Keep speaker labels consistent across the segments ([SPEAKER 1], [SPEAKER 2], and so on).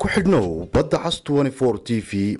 [SPEAKER 1] ku xidhnow badda cas t v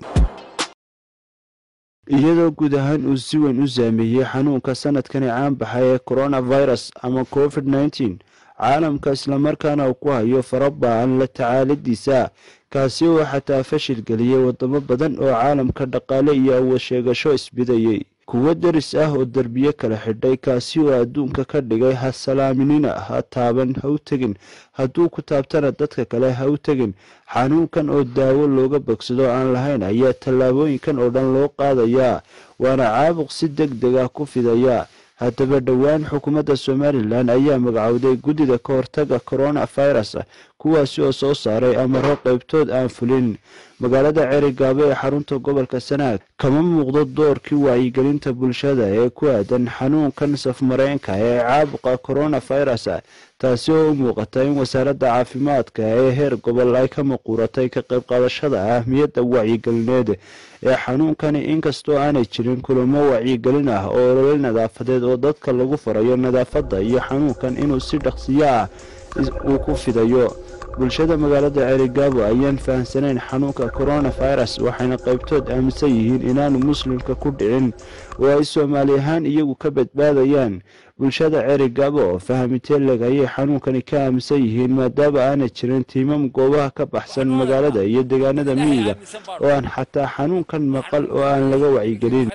[SPEAKER 2] iyadoo guud ahaan uu si weyn u saameeyey xanuunka sanadkani caanbaxa ee coronavirus ama covid nneteen caalamka islamarkaana uu ku hayo faraba'an la tacaaladiisa kaasi oo xataa fashil geliyey wadamo badan oo caalamka dhaqaale iyo awood sheegasho isbidayey kuwo deris ah oo derbiye kala xidhay kaasi oo adduunka ka dhigay ha salaaminina ha taaban ha u tegin hadduu ku taabtana dadka kale ha u tegin xanuunkan oo daawo looga bogsado aan lahayn ayaa tallaabooyinkan oo dhan loo qaadayaa waana caabuq si deg deg ah ku fidaya haddaba dhowaan xukuumadda somalilan ayaa magacowday guddida ka hortaga coronavirus kuwaasi oo soo saaray amaro qaybtood aan fulin magaalada cerigaabo ee xarunta gobolka sanaag kama muuqdo doorkii wacyigelinta bulshada ee ku aadan xanuunkan safmareenka ee caabuqa coronavirus taasi oo u muuqata in wasaaradda caafimaadka ee heer gobol ay ka maquuratay ka qayb qaadashada ahmiyadda wacyigelineed ee xanuunkani inkastoo aanay jirin kulamo wacyigelin ah oo olole nadaafadeed oo dadka lagu farayo nadaafadda iyo xanuunkan inuu si dhaqsiyo ah uu ku fidayo bulshada magaalada cerigaabo ayaan fahamsanayn xanuunka coronavirus waxayna qaybtood aaminsan yihiin inaanu muslimka ku dhicin oo ay soomaali ahaan iyagu ka badbaadayaan bulshada cerigaabo oo fahamiteeleg ayay xanuunkani ka aaminsan yihiin maadaama aanay jirin tiimam goobaha ka baxsan magaalada iyo deegaanada miyiga oo aan xataa xanuunkan maqal oo aan laga wacyigelin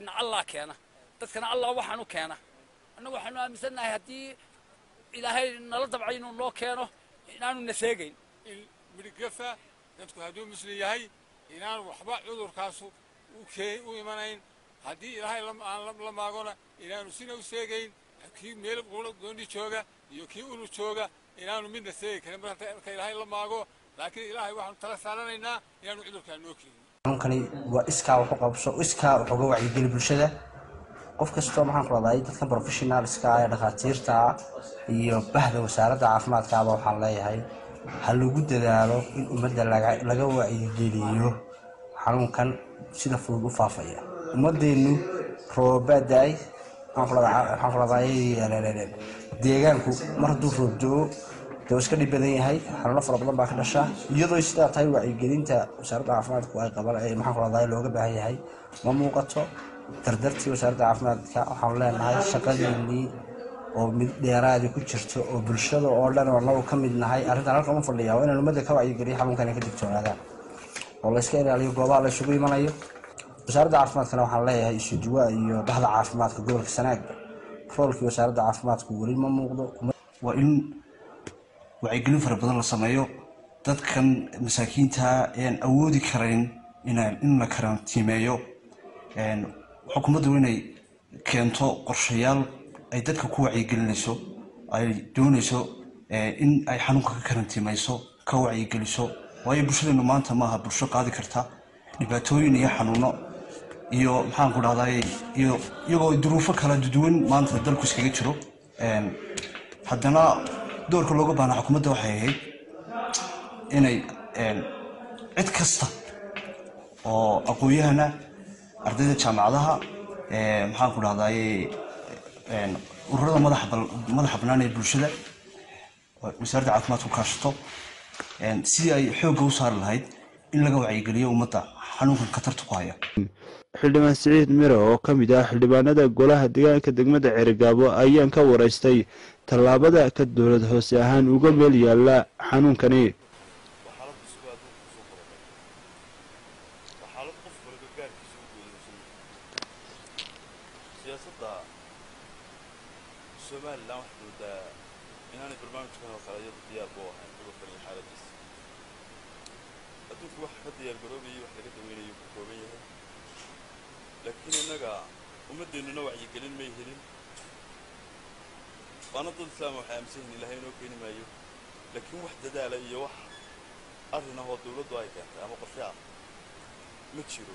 [SPEAKER 3] dadkana allah waxaanu keena annagu waxaanu aaminsannahay haddii ilaahay nala dabcay inuu noo keeno inaanu na seegayn
[SPEAKER 4] in midhgafa dadku hadduu muslim yahay inaan waxba cudurkaasu u imanayn haddii ilaahay aan la maagona inaanu sina u seegayn kii meel gooni jooga iyo kii ulu jooga inaanu midna seegi karin marka ilaahay la maago laakiin ilaahay waxaanu tala saaranaynaa inaanu cudurkaa noo keenin
[SPEAKER 5] xanuunkani waa iskaa wax u qabso iskaa wax uga wacyigeli bulshada qof kastoo maxaan ku leedahay dadkan professionalska ee dhakhaatiirta iyo bahda wasaaradda caafimaadkaaba waxaan leeyahay ha lagu dadaalo in ummadda laga wacyigeliyo xanuunkan sida fudud u faafaya ummadeennu roobada-ay waxaan ku leedahay deegaanku mar hadduu roobdo-o dee iska dhib badan yahay xanuuno fara badan baa ka dhasha iyadoo sidaa tahay wacyigelinta wasaaradda caafimaadku ay qaban maxaan ku leedahay looga baahan yahay ma muuqato dardartii wasaaradda caafimaadka waxaanu leenahay shaqadiinii oo mid dheeraadi ku jirto oo bulshada oo dhan oo anagu ka mid nahay arrintan halkan u fadhiya waa inaan ummadda ka wacyigeliyo xanuunkan ay ka digtoonaadaan oo layska ilaaliyo goobaha la isugu imanayo wasaaradda caafimaadkana waxaan leeyahay isuduwa iyo bahda caafimaadka gobolka sanaagba roolkii wasaaradda caafimaadku weli ma muuqdo
[SPEAKER 6] waa in wacyigelin fara badan la sameeyo dadkan masaakiinta ean awoodi karayn in la karantiimeeyo xukuumaddu inay keento qorshayaal ay dadka ku wacyigelinayso ay doonayso in ay xanuunka ka karantiimayso ka wacyigeliso waayo bulshadeenu maanta maaha bulsho qaadi karta dhibaatooyin iyo xanuuno iyo maxaan ku dhahday iyo iyagoo duruufo kala duwan maanta dalku iskaga jiro haddana doorka looga baana xukuumadda waxay ahayd inay cid kasta oo aqoon-yahana ardayda jaamacadaha maxaan ku dhahday ururada madaxa bannaan ee bulshada wasaaradda caafimaadku kaashato sidii ay xoogga u saari lahayd in laga wacyigeliyo ummadda xanuunkan khatarta ku haya
[SPEAKER 2] xildhibaan siciid miro oo ka mid ah xildhibaanada golaha deegaanka degmada cerigaabo ayaan ka waraystay tallaabada ka dowlad hoose ahaan uga meel yaalla xanuunkani
[SPEAKER 7] somalilan waxaad moodaa inaanay barnaamijkan oo kale iyadu diyaar bu ahayn cudurkan iyo xaaladiisa adduunku wax ka diyaar garoobayay wax laga daweynayo ku kooban yahay laakiin innaga ummaddeennuna wacyigelin may helin waana dad islaama waxay aaminsan yihin ilahay inoo keeni maayo laakiin wax dadaala iyo wax arrin ah oo dawladdu ay keentay ama qorshe ah ma jiro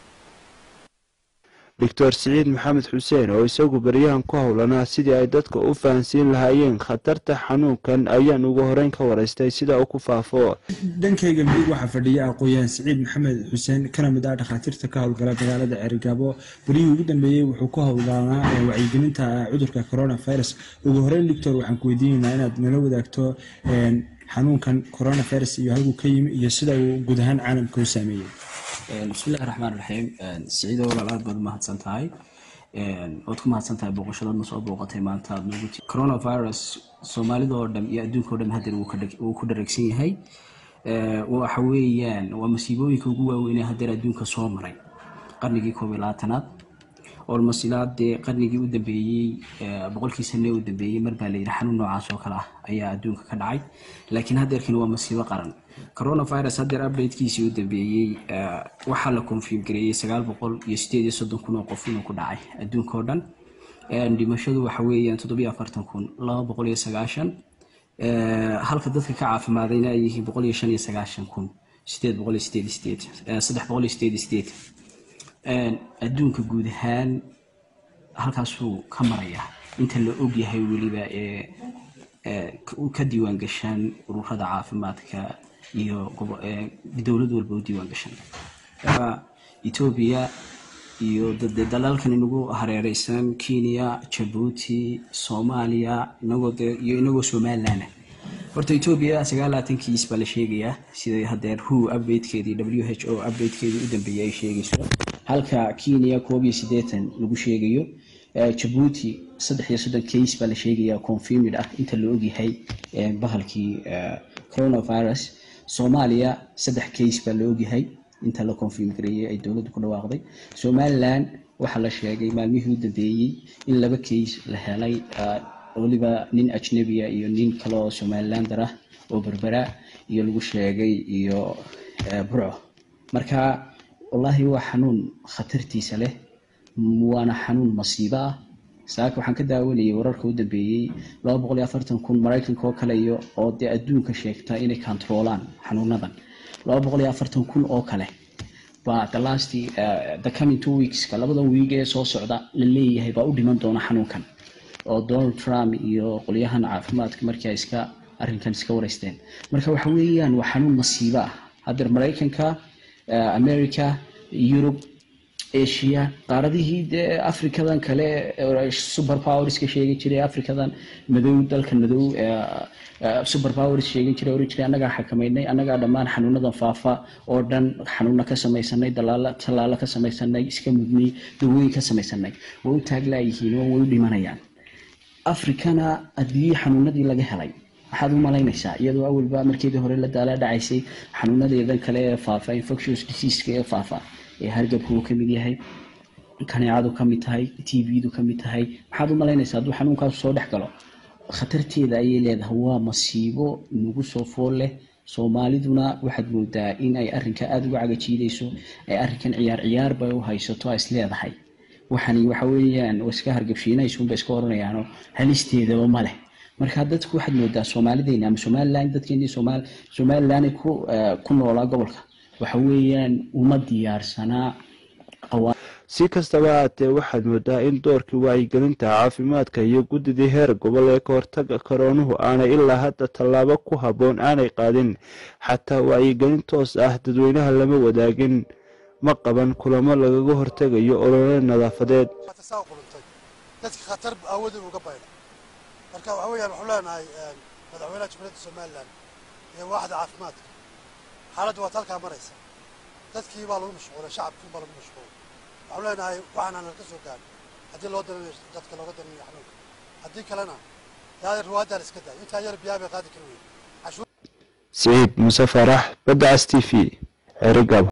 [SPEAKER 2] doctor siciid maxamed xuseen oo isagu baryahan ku howlanaa sidii ay dadka u fahansiin lahaayeen khatarta xanuunkan ayaan ugu horeyn ka waraystay sida uu ku faafo
[SPEAKER 8] dhankayga midig waxaa fadhiya aqooyahan siciid maxamed xuseen kana mid ah dhakhaatiirta ka howlgala magaalada cerigaabo berihii ugu dambeeyey wuxuu ku howlanaa wacyigelinta cudurka coronavirus ugu horeyn doctor waxaan ku weydiinaynaa inaad nala wadaagto xanuunkan coronavirus iyo halkuu ka yimi iyo sida uu guud ahaan caalamka u saameeyey
[SPEAKER 9] bismillahi raxmaan raxiim siciido walaal aad baad umahadsan tahay waad ku mahadsan tahay booqashadaadna soo booqatay maanta aad noogu ti coronavirus soomaalida oo dhan iyo adduunka oo dhan hadeer wuu ku dhareegsan yahay waxa weeyaan waa masiibooyinka ugu waaweynee hadeer adduunka soo maray qarnigii koob iyo labaatanaad olmos ilaa dee qarnigii u dambeeyey boqolkii sane u dambeeyey mar baa layidhi xanuun noocaas oo kale ah ayaa adduunka ka dhacay laakiin hadeerkan waa masiibo qaran coronavirus hadeer updatekiisii u dambeeyey waxaa la confirm gareeyey sagaal boqol iyo sideed iyo soddon kun oo qof inuu ku dhacay adduunka oo dhan dhimashadu waxa weeyaan toddobiyo afartan kun laba boqol iyo sagaashan halka dadka ka caafimaadayna ay yihiin boqol iyo shan iyo sagaashan kun sideed boqol iyo sideed sideed saddex boqol iyo sideed sideed adduunka guud ahaan halkaasuu ka maraya inta la og yahay weliba ee ka diiwaan gashaan ururada caafimaadka iyo dowlad walba u diiwaan gashan etoobiya iyo dalalkan inagu hareereysan kenya jabuuti soomaaliya inagoo iyo inagoo somaliland horta etoobiya sagaalaatan kiis baa la sheegayaa sida hadeer who updatekeedii w h o updatekeedii u dambeeyay ay sheegayso halka kenya koob iyo siddeetan lagu sheegayo jabuuti saddex iyo soddon case baa la sheegayaa confirmid ah inta la ogyahay bahalkii coronavirus soomaaliya saddex case baa la ogyahay inta la confirm gareeyey ay dowladdu ku dhawaaqday somaliland waxaa la sheegay maalmihii u dambeeyey in laba case la helay weliba nin ajnabiya iyo nin kale oo somalilander ah oo berbera iyo lagu sheegay iyo burco marka wallaahi waa xanuun khatartiisa leh waana xanuun masiibo ah saaka waxaan ka daawanayay wararka u dambeeyey laba boqol iyo afartan kun maraykanka oo kale iyo oo dee adduunka sheegta inay controolaan xanuunadan laba boqol iyo afartan kun oo kale baa the last the coming two weekska labada wiig ee soo socda la leeyahay baa u dhiman doona xanuunkan oo donald trump iyo qolyahan caafimaadka markii ay iska arrinkan iska wareysteen marka waxa weeyaan waa xanuun masiibo ah haddeer maraykanka america yurub asia qaaradihii dee africadan kale super powerska sheegi jiray africadan madow dalkan madow super powers sheegin jiray oran jiray annagaa xakameynay annagaa dhammaan xanuunadan faafa oo dhan xanuuna ka samaysanay dalaalo tallaalo ka samaysanay iska mudnay dawooyin ka samaysanay way u taaglaayihiin oo way u dhimanayaan africana haddii xanuunadii laga helay maxaad u malaynaysaa iyadoo awalba markeedii hore la daala dhacaysay xanuunadeedan kale ee faafa infectious diseaska ee faafa ee hargabka uu kamid yahay kaneecadu kamid tahay t v-du kamid tahay maxaad u malaynaysaa hadduu xanuunkaasu soo dhex galo khatarteeda ayay leedahay waa masiibo nagu soo fool leh soomaaliduna waxaad moodaa in ay arrinka aada uga cagajiidayso ay arrinkan ciyaar ciyaar bay u haysato is leedahay waxani waxa weeyaan iska hargabshiinaysuunba iska oranayaanoo halisteedaba ma leh marka dadku waxaad moodaa soomaalideyna ama somaliland dadkeenii somaal somaliland ku ku noolaa gobolka waxa weeyaan uma diyaarsanaa
[SPEAKER 2] si kastaba haatee waxaad moodaa in doorkii wacyigelinta caafimaadka iyo guddidii heer gobol ee ka hortaga koroonuhu aanay ilaa hadda tallaabo ku habboon aanay qaadin xataa wacyigelin toos ah dadweynaha lama wadaagin ma qaban kulamo lagaga hortegayo olole nadaafadeed
[SPEAKER 10] dadka khatar aawadeed uga bayda marka waxa weeyaan waxaan leenahay madaxweynaha jumhuuriyadda somaliland iyo waaxda caafimaadka xaaladdu waad halkaa maraysa dadkii baa lagu mashquulay shacabkii baa lagu mashquulay waxaan leenahay waxaana nalka soo gaadhay haddii loo daranayo dadka looga daranayo xanuunka haddii kalena yaa ruwaaddaa la iska daay intaa yar biyaa bay qaadi kari weyn
[SPEAKER 2] siciid muse farax badda cas t v cerigab